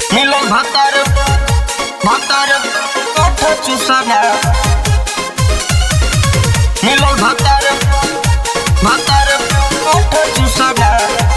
মিলন ভাতার ভাতার কঠ চুষানা মিলন ভাতার ভাতার কঠ চুষানা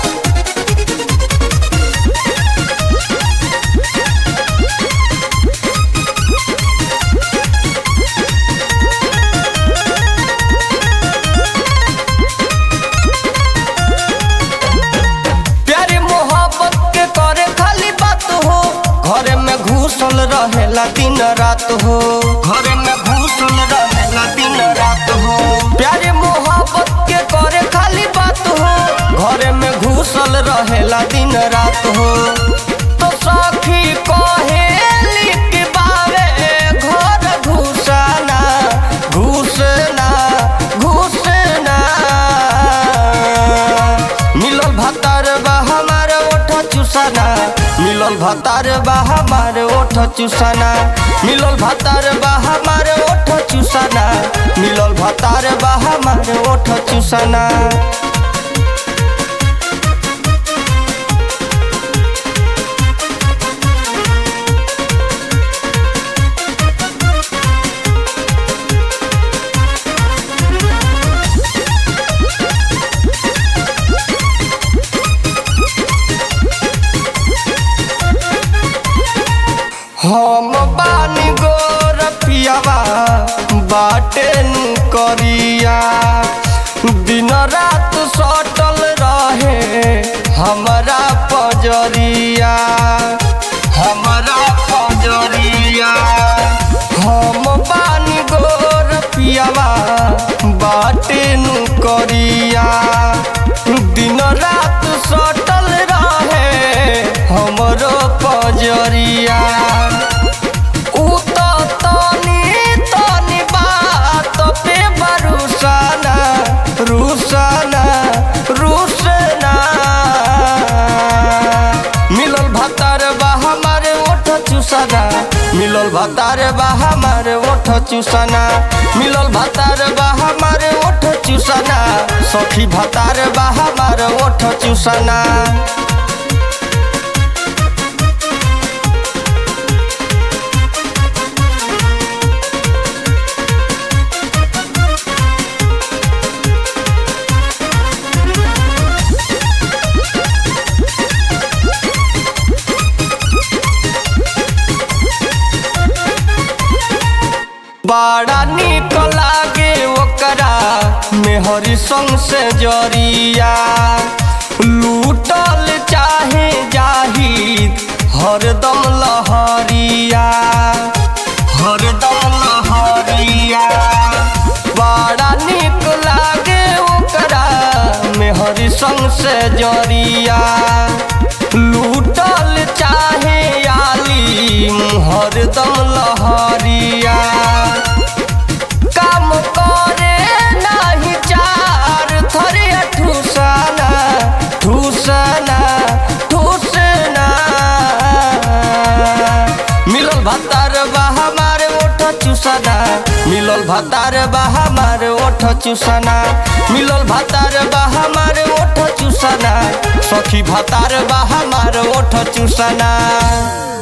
प्यारी मोहब्बत के करे खाली बात हो घरे में घुसल रहेला दिन रात हो घरे में घुसल रहेला दिन रात हो प्यारी मोहब्बत के करे खाली बात हो घरे में घुसल रहेला दिन रात हो तो सखी कहेली कि बावे घर घुसना घुसना घुसना मिलल भतार बा हमार ओठ चुसाना मिलल भतार बा हमार ओठ चुसाना मिलल भतार बा हमार ओठ चुसाना मिलल भतार बा हमार ओठ चुसाना हम बानी गोर पियावा बाटे नु करिया दिन रात सटल रहे हमारा पजरिया हमारा पजरिया हम बानी गोर पियावा बाटे नु करिया दिन रात सटल रहे हमरो पजरिया उ त तनी तनी बात पे बरुसाना रुसाना रुसना मिलल भतार बा हमारे ओठ चुसाना मिलल भतार बा हमारे ओठ चुसाना मिलल भतार बा हमारे ओठ चुसाना सखी भतार बा हमारे ओठ चुसाना बड़ा निक लागे ओकरा मेहरी संग से जरिया लूटल चाहे जाहिद हरदम लहरिया हरदम लहरिया बड़ा निक लागे ओकरा मेहरी संग से जरिया लूटल चाहे आलिम हरदम लहरिया काम करे नाही चार थरे ठूसना ठूसना ठूसना मिलल भतार बा हमारे ओठ चुसना मिलल भतार बा हमारे ओठ चुसना मिलल भतार बा हमारे ओठ चुसना सखी भतार बा हमारे ओठ चुसना